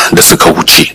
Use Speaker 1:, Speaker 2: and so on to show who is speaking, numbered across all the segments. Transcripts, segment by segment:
Speaker 1: da suka wuce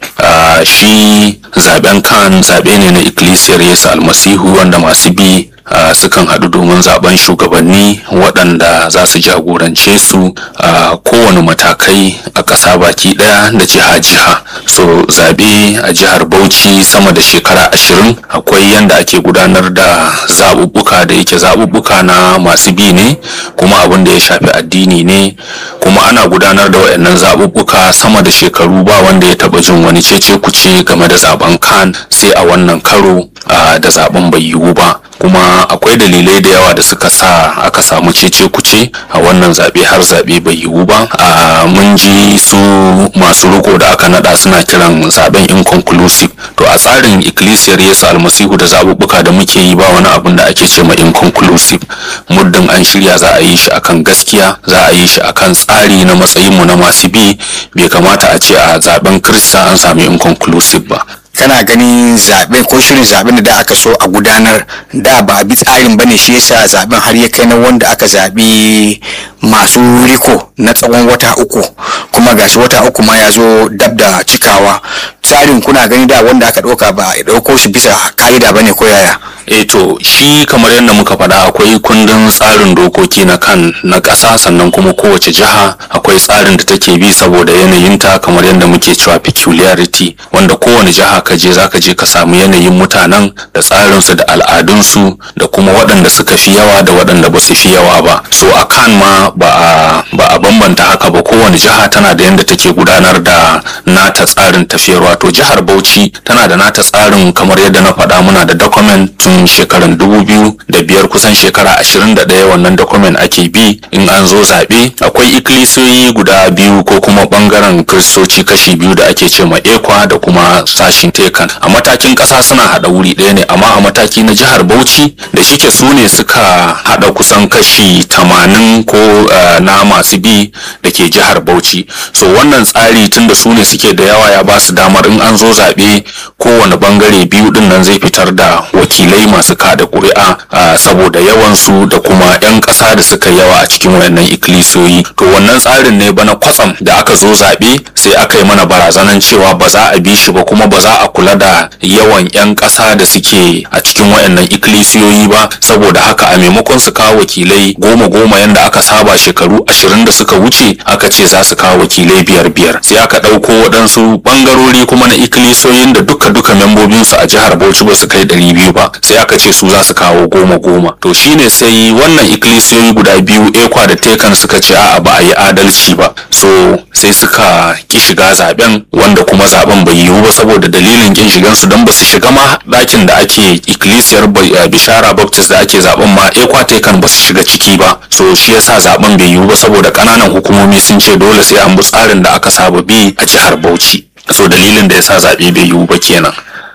Speaker 1: shi zaben kan zaɓe ne na ikkilisiyar yesu almasihu wanda masu bi Uh, sukan haɗu domin zaben shugabanni waɗanda za su jagorance su a uh, kowane matakai a ƙasa baki ɗaya da jiha-jiha so zaɓe a jihar bauchi sama da shekara ashirin akwai yadda ake gudanar da zaɓuɓɓuka da yake zaɓuɓɓuka na masu bi ne kuma abin da ya shafi addini ne kuma ana gudanar da waɗannan zaɓuɓɓuka sama da shekaru ba wanda ya taɓa jin wani cece kuce game da zaben kan sai a wannan karo uh, da zaben bai yiwu ba kuma akwai dalilai da yawa da suka sa aka samu cece kuce a wannan zaɓe har zaɓe bai yiwu ba a mun ji su masu riko da aka nada suna kiran zaben inconclusive to a tsarin ikkilisiyar yesu almasihu da zaɓuɓɓuka da muke yi ba wani abin da ake ce ma inconclusive muddin an shirya za a yi shi akan gaskiya za a yi shi akan tsari na matsayinmu na masu bi bai kamata a ce a zaben kirista an sami inconclusive ba
Speaker 2: kana ganin zaɓe ko shirin zaɓen da aka so a gudanar da ba a bi tsarin ba ne shi yasa zaɓen har ya kai na wanda aka zaɓi masu riko na tsawon wata uku kuma gashi wata uku ma ya zo dab da cikawa tsarin kuna gani da wanda aka ɗauka ba a ɗauko shi bisa ka'ida ba ne ko yaya
Speaker 1: e to shi kamar yadda muka faɗa akwai kundin tsarin dokoki na kan na ƙasa sannan kuma kowace jiha akwai tsarin da take bi saboda yanayinta kamar yadda muke cewa peculiarity wanda kowane jiha ka je zaka je ka samu yanayin mutanen da tsarinsu da al'adunsu da kuma waɗanda suka fi yawa da waɗanda ba su fi yawa ba so a kan ma ba a ba a bambanta haka ba kowane jiha tana da yadda take gudanar da nata tsarin tafiyarwa to jihar Bauchi tana da nata tsarin kamar yadda na faɗa muna da document tun shekaran dubu biyu da biyar kusan shekara ashirin da ɗaya wannan document ake bi in an zo zaɓe akwai ikkilisiyoyi guda biyu ko kuma ɓangaren kiristoci kashi biyu da ake ce ma ekwa da kuma sashin tekan a matakin ƙasa suna haɗa wuri ɗaya ne amma a mataki na jihar bauchi da shike su ne suka haɗa kusan kashi tamanin ko uh, na masu bi da ke jihar bauchi so wannan tsari tun da su ne suke da yawa ya ba su damar in an zo zaɓe kowane ɓangare biyu ɗin nan zai fitar da wakilai masu kada ƙuri'a uh, saboda yawansu da kuma 'yan ƙasa da suka yawa a cikin wayannan ikkilisiyoyi to wannan tsarin ne bana kwatsam da aka zo zaɓe sai aka yi mana barazanan cewa ba za a bi shi ba kuma ba za a kula da yawan 'yan ƙasa da suke a cikin wayannan ikkilisiyoyi ba saboda haka a maimakon su kawo wakilai goma goma yanda aka saba shekaru ashirin da suka wuce aka ce za su kawo wakilai biyar biyar sai aka ɗauko waɗansu ɓangarori kuma na ikkilisiyoyin da duka duka membobinsu a jihar bauchi ba su kai ɗari biyu ba sai aka ce su za su kawo goma goma to shine sai wannan ikkilisiyoyi guda biyu ekwa da tekan suka ce a'a ba a yi adalci ba so sai suka ki shiga zaben wanda kuma zaben bai yiwu ba saboda dalilin kin shigan su don ba su shiga ma dakin da ake ikkilisiyar bishara baptist da ake zaben ma ekwa tekan ba su shiga ciki ba so shi yasa zaben bai yiwu ba saboda kananan hukumomi sun ce dole sai an bi tsarin da aka saba bi a jihar bauchi so dalilin da yasa zabe bai yiwu ba kenan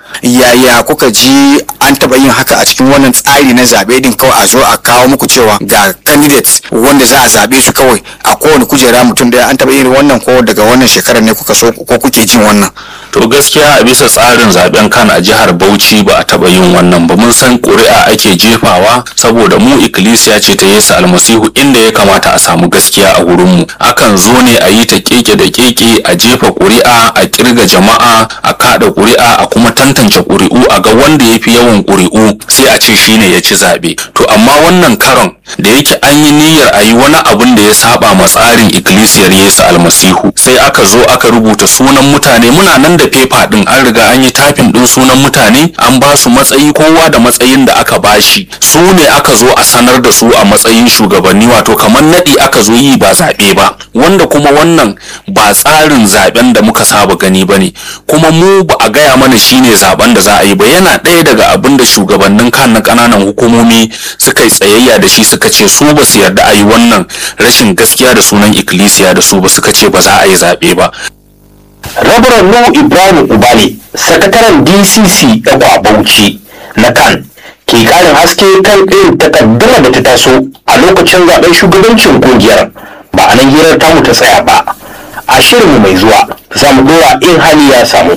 Speaker 2: yaya kuka ji an taɓa yin haka a cikin wannan tsari na zaɓe din kawai a zo a kawo muku cewa ga candidates wanda za a zaɓe su kawai a kowane kujera mutum da an taɓa yin wannan ko daga wannan shekarar ne kuka so ko kuke jin wannan
Speaker 1: to gaskiya a bisa tsarin zaben kan a jihar bauchi ba a taba yin wannan ba mun san ƙuri'a ake jefawa saboda mu ikkilisiya ce ta yesu almasihu inda ya kamata a samu gaskiya a wurin mu akan zo ne a yi ta keke da keke a jefa ƙuri'a a kirga jama'a a kada ƙuri'a a kuma tantance ƙuri'u a ga wanda ya fi yawan ƙuri'u sai a ce shine ya ci zaɓe to amma wannan karon da yake an yi niyyar a yi wani abun da ya saba ma tsarin ikkilisiyar yesu almasihu sai aka zo aka rubuta sunan mutane muna nan da fefa din an riga an yi tafin din sunan mutane an ba su matsayi kowa da matsayin da aka bashi su ne aka zo a sanar da su a matsayin shugabanni wato kamar naɗi aka zo yi ba zaɓe ba wanda kuma wannan ba tsarin zaɓen da muka saba gani ba ne kuma mu ba a gaya mana shine zaɓen da za a yi ba yana ɗaya daga abin da shugabannin kan na ƙananan hukumomi suka yi tsayayya da shi suka ce su ba su yarda a yi wannan rashin gaskiya da sunan ikkilisiya da su ba suka ce ba za a yi zaɓe ba
Speaker 3: rabaran nuhu ibrahim ubale sakataren dcc ɗagwa bauchi na kan ke ƙarin haske kan irin takaddama da ta taso a lokacin zaben shugabancin kungiyar ba a nan hirar tamu ta tsaya ba a shirinmu mai zuwa za mu ɗora in hali ya samu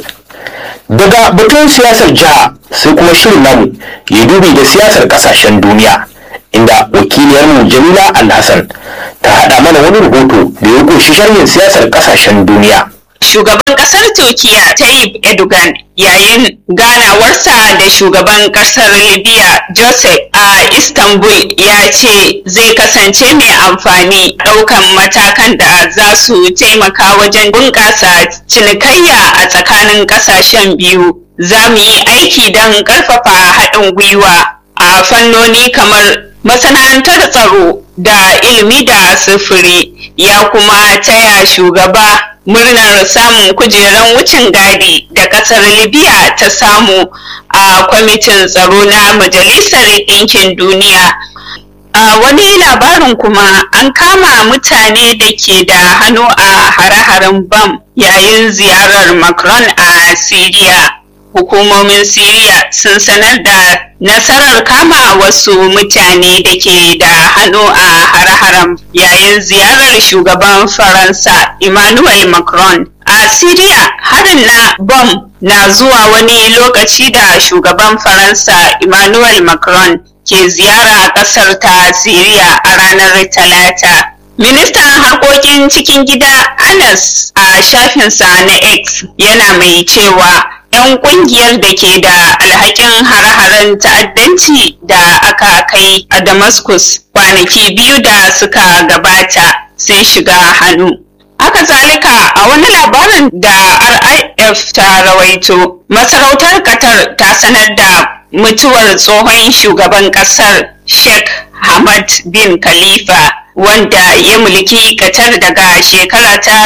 Speaker 3: daga batun siyasar jiha sai kuma shirin namu ya dubi da siyasar ƙasashen duniya inda wakiliyarmu jamila alhassan ta haɗa mana wani rahoto da ya ƙunshi sharhin siyasar ƙasashen duniya
Speaker 4: shugaban kasar Turkiya Tayyip Erdogan yayin ganawarsa da shugaban kasar Libya Joseph a Istanbul ya ce zai kasance mai amfani ɗaukan matakan da za su taimaka wajen bunƙasa cinikayya a tsakanin ƙasashen biyu. Za mu yi aiki don ƙarfafa haɗin gwiwa a fannoni kamar masana'antar tsaro da ilimi da sufuri ya kuma taya shugaba murnar samun kujeran wucin gadi da kasar libya ta samu a kwamitin tsaro na majalisar ɗinkin duniya a wani labarin kuma an kama mutane da ke da hannu a hare-haren bam yayin ziyarar macron a syria hukumomin Siriya sun sanar da nasarar kama wasu mutane da ke da hannu a hare-haren yayin ziyarar shugaban Faransa Emmanuel Macron. A Siriya harin na bom na zuwa wani lokaci da shugaban Faransa Emmanuel Macron ke ziyara ƙasar ta Siriya a ranar Talata. Ministan harkokin cikin gida Anas a shafinsa na X yana mai cewa 'yan kungiyar da ke da alhakin hare-haren ta'addanci da aka kai a Damascus kwanaki biyu da suka gabata sun shiga hannu. Haka zalika a wani labarin da RIF ta rawaito, masarautar Qatar ta sanar da mutuwar tsohon shugaban kasar Sheikh Hamad bin Khalifa wanda ya mulki Qatar daga shekara ta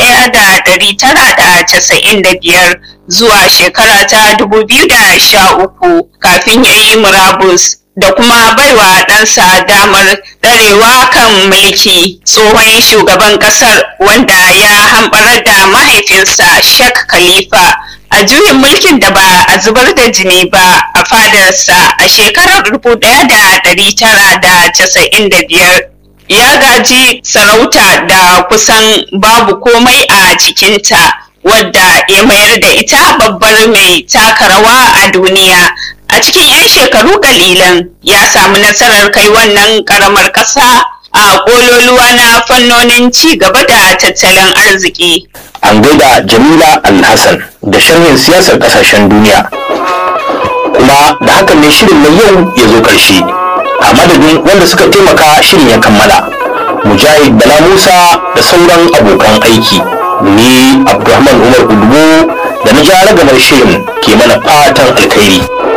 Speaker 4: 1995 zuwa shekara ta 2013 kafin ya yi murabus da kuma baiwa ɗansa damar ɗarewa kan mulki tsohon shugaban ƙasar wanda ya hamɓarar da mahaifinsa Sheikh Khalifa a juyin mulkin da ba a zubar da jini ba a fadarsa a shekarar 1995 ya gaji sarauta da kusan babu komai a cikinta wadda ya mayar da ita babbar mai taka rawa a duniya a cikin 'yan shekaru kalilan ya samu nasarar kai wannan karamar ƙasa a ƙololuwa na fannonin ci gaba da tattalin arziki
Speaker 3: an gaida jamila alhassan da sharhin siyasar kasashen duniya kuma da hakan ne shirin na yau ya zo ƙarshe a madadin wanda suka taimaka shirin ya kammala mujahid bala musa da sauran abokan aiki ni abdulrahman umar udubu da na ja ragamar shirin ke mana fatan alkhairi